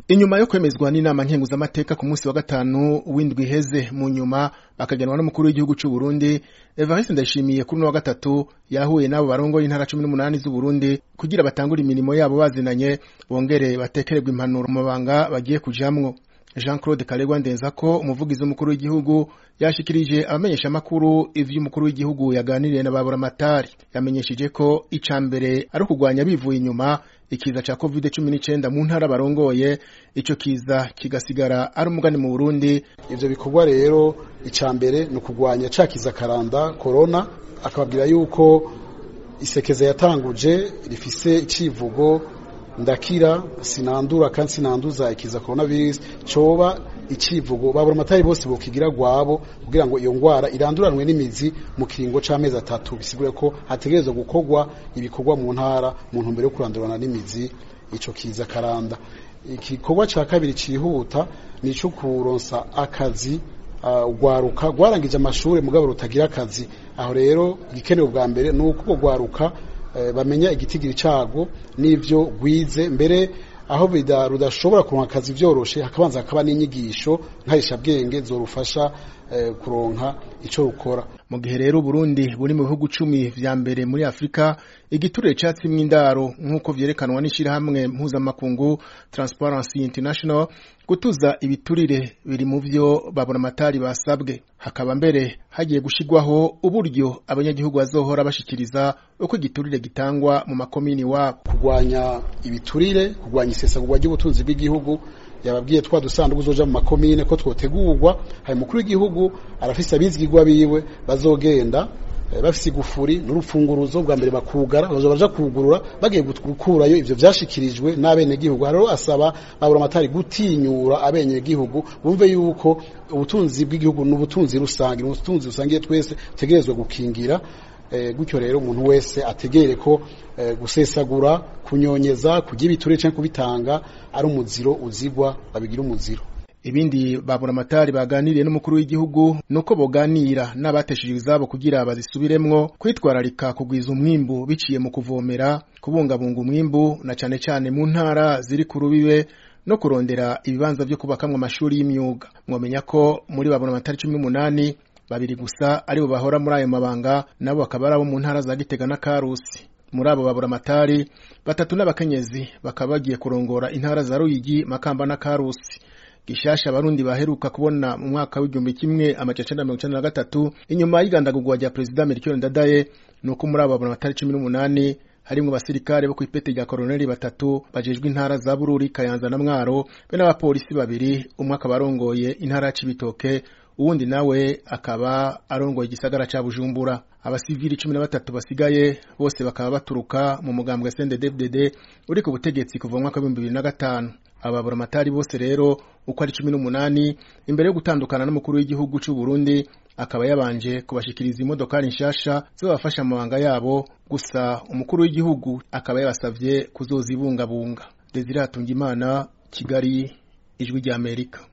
inyuma yo kwemezwa n'inama nkenguzamateka ku munsi wa gatanu w'indwi iheze mu nyuma bakagenwa n'umukuru w'igihugu c'u Burundi Evariste Ndayishimiye kuri uno wa gatatu yahuye n'abo barongoye intara cumi n'umunani z'u Burundi kugira batangure imirimo yabo bazinanye bongere batekererwe impanuro mu mabanga bagiye kujamwo Jean Claude Karegwa Ndenzako umuvugizi w'umukuru w'igihugu yashikirije abamenyesha makuru ivy'umukuru w'igihugu yaganiriye na baburamatari yamenyesheje ko ica mbere ari ukugwanya bivuye inyuma ikiza ca covid 19 mu ntara barongoye ico kiza kigasigara ari umugani mu Burundi ivyo bikorwa rero ica mbere ni ukugwanya ca kiza karanda corona akababwira yuko isekeza yatanguje rifise icivugo ndakira sinandura kandi sinanduza ikiza coronavirus coba icivugo babura amatari bose bokigira gwabo kugira ngo iyo ngwara iranduranwe n'imizi mu kiringo c'amezi atatu bisigure ko hategerezwa gukorwa ibikorwa mu ntara mu ntumbero yo kurandurana n'imizi ico kiza karanda igikorwa ca kabiri cihuta ni ico kuronsa akazi ugwaruka uh, gwarangije amashuri mugabo rutagira akazi aho rero igikenewe bwa mbere ni uko gwaruka bamenya igitigiri cago n'ivyo gwize mbere aho rudashobora kuronka akazi vyoroshe hakabanza hakaba n'inyigisho nkarishabwenge zorufasha kuronka ico rukora mu gihe rero Burundi buri mu bihugu cumi vya mbere muri Afrika igiturire catsimwe indaro nk'uko vyerekanwa n'ishirahamwe mpuzamakungu Transparency International gutuza ibiturire biri mu vyo babona amatari basabwe hakaba mbere hagiye gushigwaho uburyo abanyagihugu bazohora bashikiriza uko igiturire gitangwa mu makomini wabo kugwanya ibiturire kugwanya isesagurwa ry'ubutunzi bw'igihugu yababwiye twa dusanduku zoja mu makomine ko twotegurwa hari mukuru w'igihugu arafise abizigirwa biwe bazogenda bafise igufuri n'urupfunguruzo bwa mbere bakugara bazo baja kugurura bagiye gukurayo ivyo vyashikirijwe n'abenegihugu rero asaba babura amatari gutinyura abenegihugu bumve yuko ubutunzi bw'igihugu n'ubutunzi rusange n'ubutunzi rusangiye twese tegerezwa gukingira gutyo rero umuntu wese ategere ko gusesagura kunyonyeza kugira ibiturire canke kubitanga ari umuziro uzigwa babigira umuziro ibindi babura amatari baganiriye n'umukuru w'igihugu nuko boganira n'abateshejwe izabo kugira bazisubiremwo kwitwararika kugwiza umwimbu biciye mu kuvomera kubungabunga umwimbu na cane cane mu ntara ziri ku rubibe no kurondera ibibanza vyo kubakamwo amashuri y'imyuga mwomenya ko muri babura amatari cumi n'umunani babiri gusa aribo bahora muri ayo mabanga nabo bakaba ari abo mu ntara za Gitega na Karusi muri abo babura amatari batatu n'abakenyezi bakaba bagiye kurongora intara za Ruyigi Makamba na Karusi gishasha abarundi baheruka kubona mu mwaka w'igihumbi kimwe amajana mirongo icenda na gatatu inyuma y'igandagurwa rya perezida Melchior Ndadaye nuko muri abo babura amatari cumi n'umunani harimwo abasirikare bo kw'ipete rya koroneli batatu bajejwe intara za Bururi Kayanza na Mwaro be n'abapolisi babiri umwe akaba arongoye intara ya Cibitoke uwundi nawe akaba arongoye igisagara ca Bujumbura abasivili cumi na batatu basigaye bose bakaba baturuka mu mugambwe CNDD-FDD uri ku butegetsi kuva mu mwaka w'ibihumbi bibiri na gatanu ababura amatari bose rero uko ari cumi n'umunani imbere yo gutandukana n'umukuru w'igihugu c'u Burundi akaba yabanje kubashikiriza imodokari nshasha zibafasha amabanga yabo gusa umukuru w'igihugu akaba yabasavye kuzozibungabunga Desire Hatungimana Kigali ijwi ry'Amerika